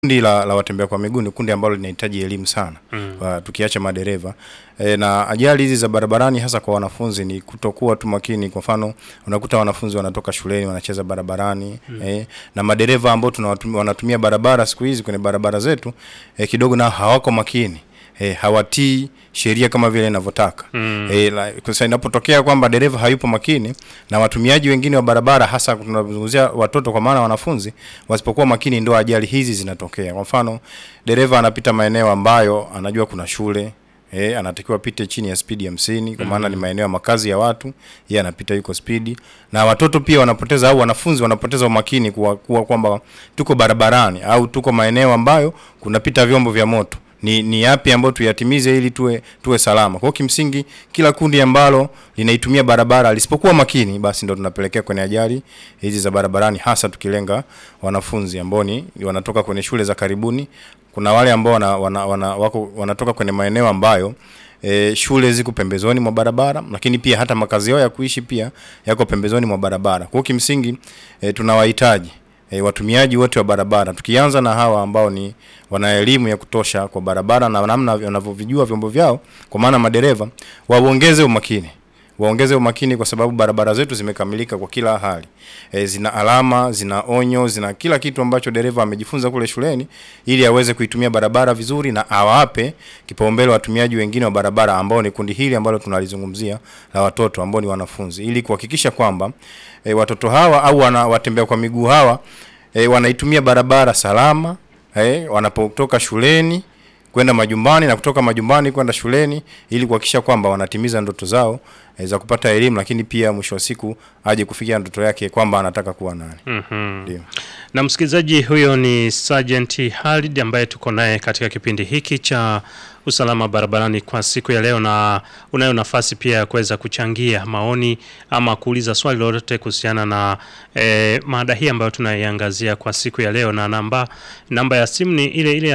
Kundi la, la watembea kwa miguu ni kundi ambalo linahitaji elimu sana Mm. kwa, tukiacha madereva e, na ajali hizi za barabarani hasa kwa wanafunzi ni kutokuwa tu makini. Kwa mfano unakuta wanafunzi wanatoka shuleni wanacheza barabarani e, na madereva ambao tunawatumia wanatumia barabara siku hizi kwenye barabara zetu e, kidogo nao hawako makini e, hawatii sheria kama vile inavyotaka Mm. e, la, sasa inapotokea kwamba dereva hayupo makini na watumiaji wengine wa barabara hasa tunazungumzia watoto kwa maana wanafunzi wasipokuwa makini ndio ajali hizi zinatokea. Kwa mfano dereva anapita maeneo ambayo anajua kuna shule Eh, anatakiwa apite chini ya spidi hamsini kwa maana ni maeneo ya makazi ya watu, yeye anapita yuko spidi, na watoto pia wanapoteza au wanafunzi wanapoteza umakini kuwa, kuwa kwamba tuko barabarani au tuko maeneo ambayo kunapita vyombo vya moto ni, ni yapi ambayo tuyatimize ili tuwe tuwe salama. Kwa hiyo kimsingi kila kundi ambalo linaitumia barabara lisipokuwa makini, basi ndo tunapelekea kwenye ajali hizi za barabarani, hasa tukilenga wanafunzi ambao ni wanatoka kwenye shule za karibuni. Kuna wale ambao wana, wana, wana, wako, wanatoka kwenye maeneo ambayo E, shule ziko pembezoni mwa barabara, lakini pia hata makazi yao ya kuishi pia yako pembezoni mwa barabara. Kwa hiyo kimsingi e, tunawahitaji e, watumiaji wote wa barabara, tukianza na hawa ambao ni wana elimu ya kutosha kwa barabara na namna wanavyovijua vyombo vyao, kwa maana madereva waongeze umakini waongeze umakini kwa sababu barabara zetu zimekamilika kwa kila hali. E, zina alama, zina onyo, zina kila kitu ambacho dereva amejifunza kule shuleni ili aweze kuitumia barabara vizuri na awape kipaumbele watumiaji wengine wa barabara ambao ni kundi hili ambalo tunalizungumzia la watoto ambao ni wanafunzi ili kuhakikisha kwamba e, watoto hawa au wana, watembea kwa miguu hawa e, wanaitumia barabara salama e, wanapotoka shuleni kwenda majumbani na kutoka majumbani kwenda shuleni ili kuhakikisha kwamba wanatimiza ndoto zao e, za kupata elimu, lakini pia mwisho wa siku aje kufikia ndoto yake kwamba anataka kuwa nani. Mhm. Ndio. Na msikilizaji, huyo ni Sergeant Halid ambaye tuko naye katika kipindi hiki cha usalama barabarani kwa siku ya leo, na unayo nafasi pia ya kuweza kuchangia maoni ama kuuliza swali lolote kuhusiana na eh, mada hii ambayo tunaiangazia kwa siku ya leo, na namba namba ya simu ni ile ile ya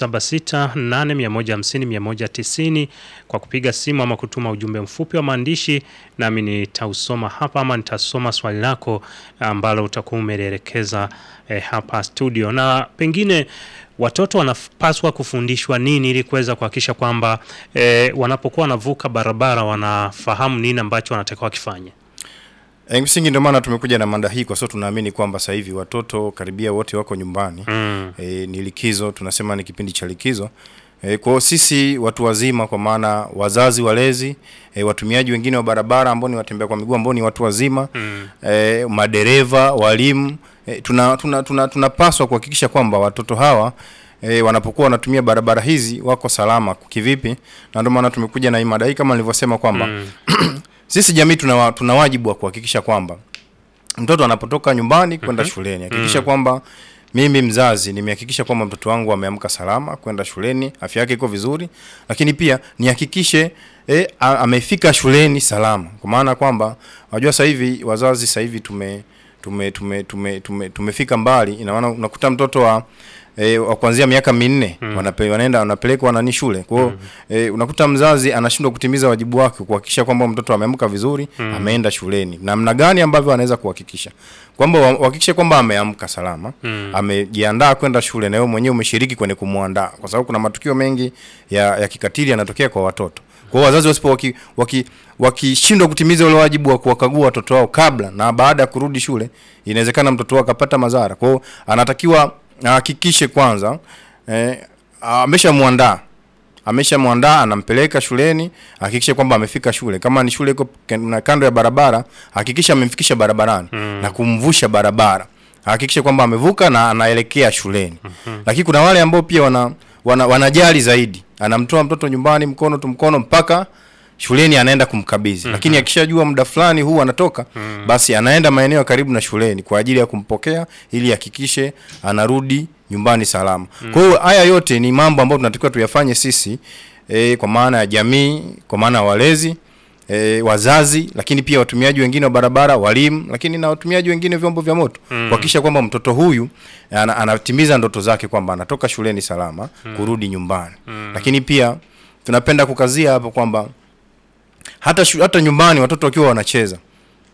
0768150190 kwa kupiga simu ama kutuma ujumbe mfupi wa maandishi, nami nitausoma hapa ama nitasoma swali lako ambalo utakuwa umelielekeza eh, hapa studio, na pengine watoto wanapaswa kufundishwa nini ili kuweza kuhakikisha kwamba eh, wanapokuwa wanavuka barabara wanafahamu nini ambacho wanatakiwa wakifanye. E, msingi ndio maana tumekuja na mada hii kwa sababu tunaamini kwamba sasa hivi watoto karibia wote wako nyumbani. Mm. E, ni likizo, tunasema ni kipindi cha likizo. E, kwa hiyo sisi watu wazima kwa maana wazazi, walezi, e, watumiaji wengine wa barabara ambao ni watembea kwa miguu ambao ni watu wazima Mm. e, madereva, walimu e, tuna tuna tuna tunapaswa kuhakikisha kwamba watoto hawa e, wanapokuwa wanatumia barabara hizi wako salama kivipi, na ndio maana tumekuja na hii mada hii kama nilivyosema kwamba Mm. sisi jamii tuna, wa- tuna wajibu wa kuhakikisha kwamba mtoto anapotoka nyumbani kwenda shuleni hakikisha kwamba mimi mzazi nimehakikisha kwamba mtoto wangu ameamka salama kwenda shuleni, afya yake iko vizuri, lakini pia nihakikishe e, amefika shuleni salama, kwa maana kwamba unajua sasa hivi wazazi sasa hivi tume tume tume tume tume tumefika mbali, ina maana unakuta mtoto wa E, wa kuanzia miaka minne wanape, wanaenda wanapelekwa nani shule. Kwa hiyo e, unakuta mzazi anashindwa kutimiza wajibu wake kuhakikisha kwamba mtoto ameamka vizuri, ameenda shuleni. Namna gani ambavyo anaweza kuhakikisha kwamba wa- uhakikishe kwamba ameamka salama, amejiandaa kwenda shule na wewe mwenyewe umeshiriki kwenye kumwandaa, kwa sababu kuna matukio mengi ya, ya kikatili yanatokea kwa watoto. Kwa hiyo wazazi wasipo waki, waki, wakishindwa kutimiza ule wajibu wa kuwakagua watoto wao kabla na baada ya kurudi shule, inawezekana mtoto wao akapata madhara. Kwa hiyo anatakiwa ahakikishe kwanza eh, ameshamwandaa ameshamwandaa anampeleka shuleni, hakikisha kwamba amefika shule. Kama ni shule iko ken- kando ya barabara, hakikisha amemfikisha barabarani na kumvusha barabara, hakikisha kwamba amevuka na anaelekea shuleni. Lakini kuna wale ambao pia wana, wana wanajali zaidi, anamtoa mtoto nyumbani mkono tu mkono mpaka shuleni anaenda kumkabidhi, lakini akishajua muda fulani huu anatoka, basi anaenda maeneo ya karibu na shuleni kwa ajili ya kumpokea ili hakikishe anarudi nyumbani salama. Kwa hiyo haya yote ni mambo ambayo tunatakiwa tuyafanye sisi e, kwa maana ya jamii, kwa maana ya walezi e, wazazi, lakini pia watumiaji wengine wa barabara, walimu, lakini na watumiaji wengine vyombo vya moto kuhakikisha kwamba mtoto huyu ana, anatimiza ndoto zake kwamba anatoka shuleni salama kurudi nyumbani. Lakini pia tunapenda kukazia hapo kwamba hata shu, hata nyumbani watoto wakiwa wanacheza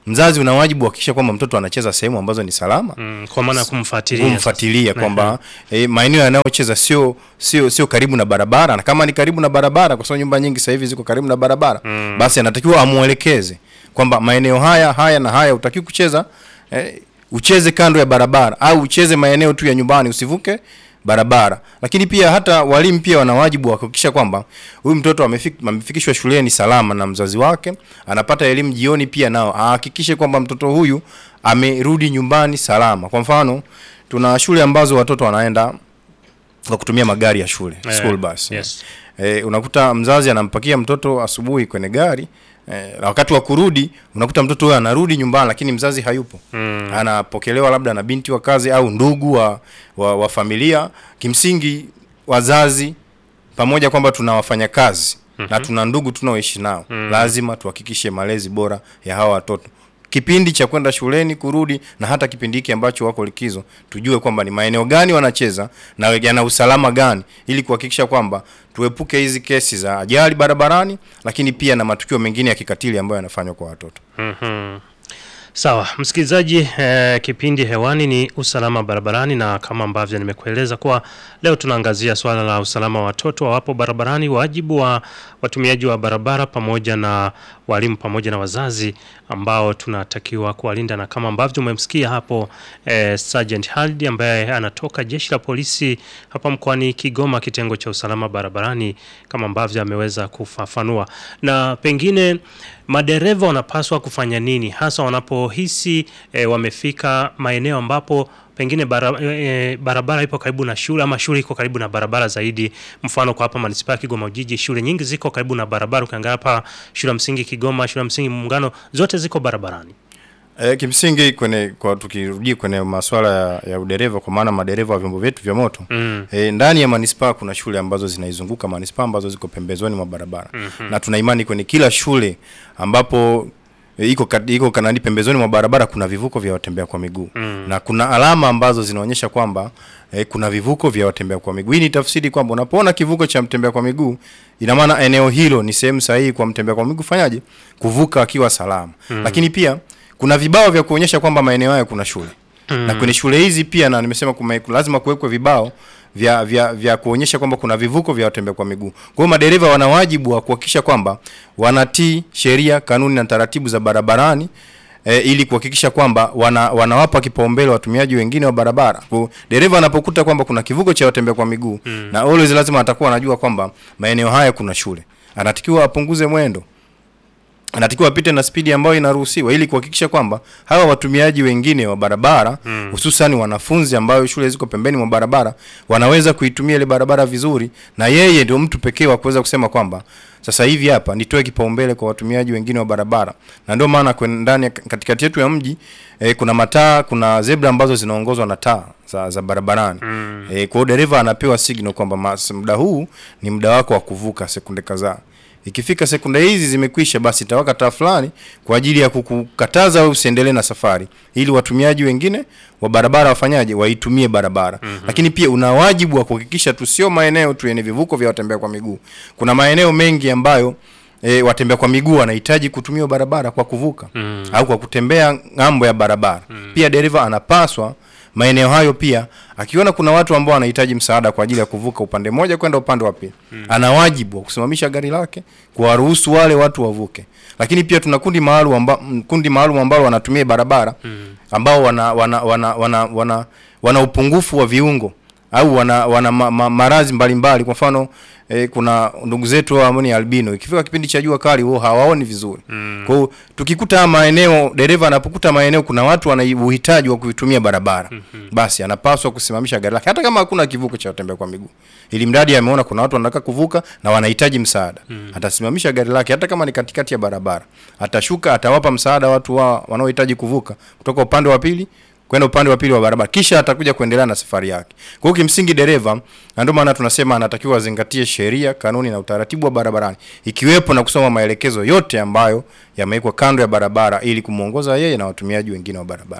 mzazi una wajibu wa kuhakikisha kwamba mtoto anacheza sehemu ambazo ni salama Mm, kwa maana ya kumfuatilia kumfuatilia sasa. kwamba eh, maeneo yanayocheza sio sio sio karibu na barabara, na kama ni karibu na barabara, kwa sababu nyumba nyingi sasa hivi ziko karibu na barabara Mm. basi anatakiwa amuelekeze kwamba maeneo haya haya na haya utakiwa kucheza eh, ucheze kando ya barabara au ucheze maeneo tu ya nyumbani, usivuke barabara. Lakini pia hata walimu pia wana wajibu wa kuhakikisha kwamba huyu mtoto amefik, amefikishwa shuleni salama na mzazi wake, anapata elimu jioni, pia nao ahakikishe kwamba mtoto huyu amerudi nyumbani salama. Kwa mfano, tuna shule ambazo watoto wanaenda kwa kutumia magari ya shule Eh, school bus. yes. E, unakuta mzazi anampakia mtoto asubuhi kwenye gari e, na wakati wa kurudi unakuta mtoto huyo anarudi nyumbani, lakini mzazi hayupo Mm. anapokelewa labda na binti wa kazi au ndugu wa, wa, wa familia. Kimsingi wazazi pamoja kwamba tuna wafanyakazi na tuna ndugu tunaoishi nao, lazima tuhakikishe malezi bora ya hawa watoto kipindi cha kwenda shuleni kurudi, na hata kipindi hiki ambacho wako likizo, tujue kwamba ni maeneo gani wanacheza na yana usalama gani, ili kuhakikisha kwamba tuepuke hizi kesi za ajali barabarani, lakini pia na matukio mengine ya kikatili ambayo yanafanywa kwa watoto. Mhm. Sawa, msikilizaji, eh, kipindi hewani ni usalama barabarani, na kama ambavyo nimekueleza kuwa leo tunaangazia swala la usalama wa watoto wawapo barabarani, wajibu wa watumiaji wa barabara pamoja na walimu pamoja na wazazi ambao tunatakiwa kuwalinda, na kama ambavyo umemsikia hapo eh, Sergeant Haldi ambaye anatoka jeshi la polisi hapa mkoani Kigoma, kitengo cha usalama barabarani, kama ambavyo ameweza kufafanua, na pengine madereva wanapaswa kufanya nini hasa wanapohisi e, wamefika maeneo ambapo pengine bara, e, barabara ipo karibu na shule ama shule iko karibu na barabara zaidi. Mfano kwa hapa manispaa ya Kigoma Ujiji, shule nyingi ziko karibu na barabara. Ukiangalia hapa shule ya msingi Kigoma, shule ya msingi Muungano, zote ziko barabarani. E, kimsingi kwenye kwa tukirudi kwenye masuala ya, ya udereva kwa maana madereva wa vyombo vyetu vya moto Mm. e, ndani ya manispaa kuna shule ambazo zinaizunguka manispaa ambazo ziko pembezoni mwa barabara na tuna imani kwenye kila shule ambapo e, iko kat- iko kanani pembezoni mwa barabara kuna vivuko vya watembea kwa miguu na kuna alama ambazo zinaonyesha kwamba e, kuna vivuko vya watembea kwa miguu. Hii ni tafsiri kwamba unapoona kivuko cha mtembea kwa miguu, ina maana eneo hilo ni sehemu sahihi kwa mtembea kwa miguu fanyaje kuvuka akiwa salama. Lakini pia kuna vibao vya kuonyesha kwamba maeneo haya kuna shule na kwenye shule hizi pia, na nimesema kume, lazima kuwekwe vibao vya, vya, vya kuonyesha kwamba kuna vivuko vya watembea kwa miguu. Kwa hiyo madereva wana wajibu wa kuhakikisha kwamba wanatii sheria, kanuni na taratibu za barabarani e, ili kuhakikisha kwamba wana, wanawapa kipaumbele watumiaji wengine wa barabara. Kwa hiyo dereva anapokuta kwamba kuna kivuko cha watembea kwa miguu na always lazima atakuwa anajua kwamba maeneo haya kuna shule, anatakiwa apunguze mwendo anatakiwa apite na spidi ambayo inaruhusiwa ili kuhakikisha kwamba hawa watumiaji wengine wa barabara hususan wanafunzi ambayo shule ziko pembeni mwa barabara wanaweza kuitumia ile barabara vizuri, na yeye ndio mtu pekee wa kuweza kusema kwamba sasa hivi hapa nitoe kipaumbele kwa watumiaji wengine wa barabara, na ndio maana kwen- ndani ya- katikati yetu ya mji eh, kuna mataa, kuna zebra ambazo zinaongozwa na taa za, za barabarani eh, kwa hiyo dereva anapewa signal kwamba mas- muda huu ni muda wako wa kuvuka sekunde kadhaa ikifika sekunde hizi zimekwisha, basi itawaka taa fulani kwa ajili ya kukukataza wewe usiendelee na safari, ili watumiaji wengine wa barabara wafanyaje, waitumie barabara. Lakini pia una wajibu wa kuhakikisha tu sio maeneo tu yenye vivuko vya watembea kwa miguu. Kuna maeneo mengi ambayo E, watembea kwa miguu wanahitaji kutumia barabara kwa kuvuka au kwa kutembea ng'ambo ya barabara. Pia dereva anapaswa maeneo hayo pia akiona kuna watu ambao wanahitaji msaada kwa ajili ya kuvuka upande mmoja kwenda upande wa pili, ana wajibu wa kusimamisha gari lake kuwaruhusu wale watu wavuke. Lakini pia tuna kundi maalum amba, m- kundi maalum ambao wanatumia barabara ambao wana wana wana wana, wana, wana upungufu wa viungo au wana, wana ma, ma, maradhi mbalimbali. Kwa mfano eh, kuna ndugu zetu ambao ni albino, ikifika kipindi cha jua kali wao hawaoni vizuri. Kwa hiyo tukikuta haya maeneo, dereva anapokuta maeneo kuna watu wana uhitaji wa kuitumia barabara, basi anapaswa kusimamisha gari lake hata kama hakuna kivuko cha watembea kwa miguu, ili mradi ameona kuna watu wanataka kuvuka na wanahitaji msaada, atasimamisha gari lake hata kama ni katikati ya barabara, atashuka, atawapa msaada watu wa wanaohitaji kuvuka kutoka upande wa pili kwenda upande wa pili wa barabara, kisha atakuja kuendelea na safari yake. Kwa hiyo kimsingi, dereva, na ndio maana tunasema anatakiwa azingatie sheria, kanuni na utaratibu wa barabarani, ikiwepo na kusoma maelekezo yote ambayo yamewekwa kando ya barabara ili kumwongoza yeye na watumiaji wengine wa barabara.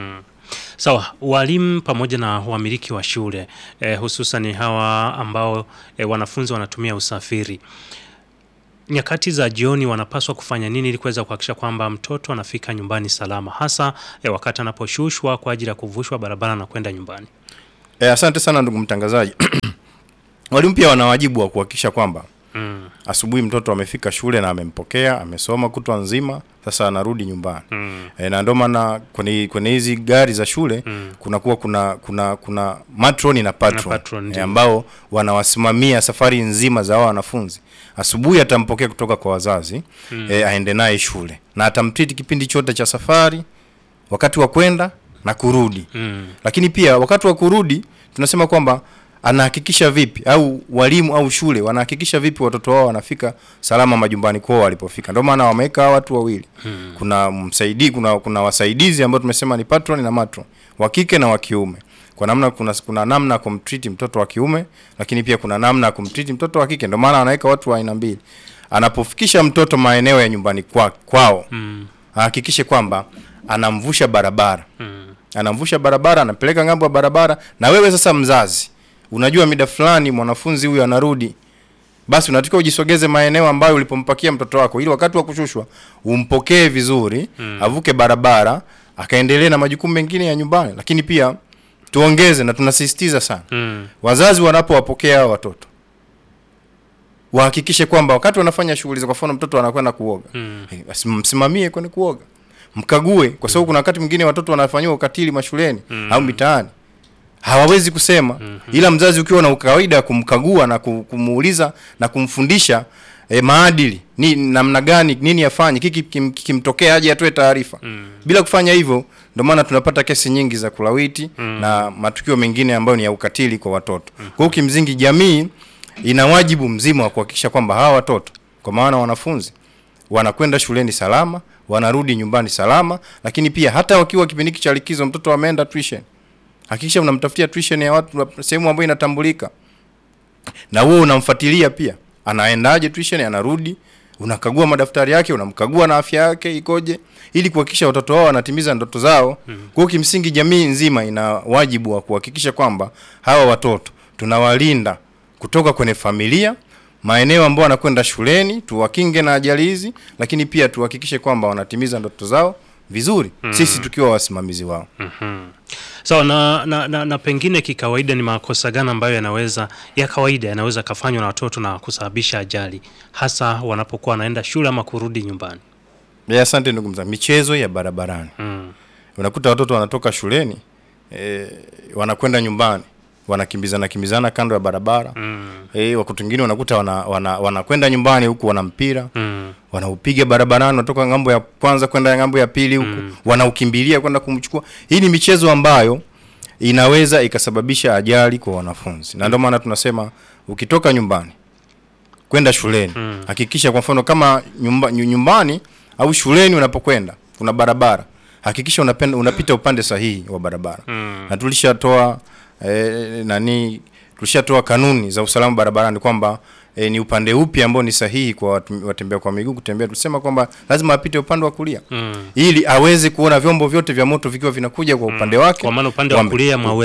Sawa, walimu pamoja na wamiliki wa shule eh, hususan hawa ambao eh, wanafunzi wanatumia usafiri nyakati za jioni wanapaswa kufanya nini ili kuweza kuhakikisha kwamba mtoto anafika nyumbani salama, hasa eh, wakati anaposhushwa kwa ajili ya kuvushwa barabara na kwenda nyumbani? E, asante sana ndugu mtangazaji. Walimu pia wana wajibu wa kuhakikisha kwamba Mm. asubuhi mtoto amefika shule na amempokea, amesoma kutwa nzima, sasa anarudi nyumbani. Mm. E, na ndio maana kwenye kwenye hizi gari za shule Mm. kunakuwa kuna kuna kuna matron na patron, Na patron, e, ndio. ambao wanawasimamia safari nzima za hao wanafunzi. Asubuhi atampokea kutoka kwa wazazi mm. e, aende naye shule na atamtriti kipindi chote cha safari, wakati wa kwenda na kurudi Mm. lakini pia wakati wa kurudi tunasema kwamba anahakikisha vipi au walimu au shule wanahakikisha vipi watoto wao wanafika salama majumbani kwao walipofika. Ndio maana wameweka hawa watu wawili hmm. kuna msaidi, kuna kuna wasaidizi ambao tumesema ni patron na matron wa kike na wa kiume. Kwa namna kuna, kuna namna ya kumtreat mtoto wa kiume, lakini pia kuna namna ya kumtreat mtoto wa kike. Ndio maana anaweka watu wa aina mbili. Anapofikisha mtoto maeneo ya nyumbani kwa, kwao Mm. ahakikishe kwamba anamvusha barabara Mm. anamvusha barabara, anampeleka ng'ambo ya barabara. Na wewe sasa mzazi, unajua mida fulani mwanafunzi huyu anarudi, basi unatakiwa ujisogeze maeneo ambayo ulipompakia mtoto wako, ili wakati wa kushushwa umpokee vizuri mm. avuke barabara akaendelee na majukumu mengine ya nyumbani. Lakini pia tuongeze na tunasisitiza sana Mm. wazazi wanapowapokea hao watoto wahakikishe kwamba wakati wanafanya shughuli za, kwa mfano mtoto anakwenda kuoga Mm. Eh, basi msimamie kwenda kuoga, mkague, kwa sababu kuna wakati mwingine watoto wanafanyiwa ukatili mashuleni au mitaani hawawezi kusema ila mzazi ukiwa na ukawaida ya kumkagua na ku- kumuuliza na kumfundisha eh, maadili ni namna gani nini afanye kiki kim- kikimtokea aje atoe taarifa bila kufanya hivyo ndio maana tunapata kesi nyingi za kulawiti na matukio mengine ambayo ni ya ukatili kwa watoto kwa hiyo kimsingi jamii ina wajibu mzima wa kuhakikisha kwamba hawa watoto kwa maana wanafunzi wanakwenda shuleni salama wanarudi nyumbani salama lakini pia hata wakiwa kipindi hiki cha likizo mtoto ameenda tuition hakikisha unamtafutia tuition ya watu sehemu ambayo inatambulika na wewe unamfuatilia pia anaendaje tuition anarudi unakagua madaftari yake unamkagua na afya yake ikoje ili kuhakikisha watoto wao wanatimiza ndoto zao kwa hiyo kimsingi jamii nzima ina wajibu wa kuhakikisha kwamba hawa watoto tunawalinda kutoka kwenye familia maeneo ambayo wanakwenda shuleni tuwakinge na ajali hizi lakini pia tuhakikishe kwamba wanatimiza ndoto zao vizuri sisi tukiwa wasimamizi wao Sawa na, na, na, na pengine kikawaida ni makosa gani ambayo yanaweza ya kawaida yanaweza kafanywa na watoto na kusababisha ajali hasa wanapokuwa wanaenda shule ama kurudi nyumbani? Ya, asante ndugu mzangu. Michezo ya barabarani, Mm. unakuta watoto wanatoka shuleni e, wanakwenda nyumbani wanakimbizana kimbizana kando ya barabara Mm. e, wakati mwingine unakuta wana, wana, wanakwenda nyumbani huku wana mpira Mm. wanaupiga barabarani, wanatoka ng'ambo ya kwanza kwenda ng'ambo ya pili huku wanaukimbilia kwenda kumchukua. Hii ni michezo ambayo inaweza ikasababisha ajali kwa wanafunzi, na ndio maana tunasema ukitoka nyumbani kwenda shuleni hakikisha, kwa mfano kama nyumba, nyu- nyumbani au shuleni unapokwenda kuna barabara, hakikisha unapenda, unapita upande sahihi wa barabara Mm. na tulishatoa eh, nani tulishatoa kanuni za usalama barabarani kwamba eh, ni upande upi ambao ni sahihi kwa watu- watembea kwa miguu kutembea. Tulisema kwamba lazima apite upande wa kulia Mm. ili aweze kuona vyombo vyote vya moto vikiwa vinakuja kwa upande wake Kwa maana upande wa Wame- kulia mwa